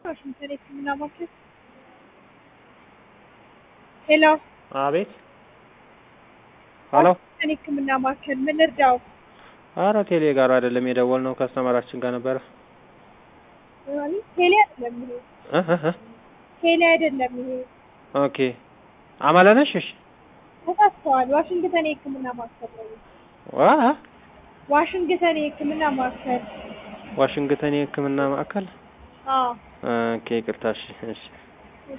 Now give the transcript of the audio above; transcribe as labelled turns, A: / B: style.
A: ዋሽንግተን የህክምና ማዕከል ሄሎ
B: አቤት ሄሎ
A: ዋሽንግተን የህክምና ማዕከል ምን ልርዳው?
B: ኧረ ቴሌ ጋር አይደለም የደወልነው ከስተመራችን ጋር ነበረ
A: ማለት ቴሌ አይደለም ይሄ
B: እ እ እ
A: ቴሌ አይደለም ይሄ
B: ኦኬ አማለ ነሽ እሺ
A: ተሳስተዋል። ዋሽንግተን የህክምና ማዕከል ነው።
B: ዋ
A: ዋሽንግተን የህክምና ማዕከል
B: ዋሽንግተን የህክምና ማዕከል
A: አዎ
B: ኦኬ ይቅርታ እሺ እሺ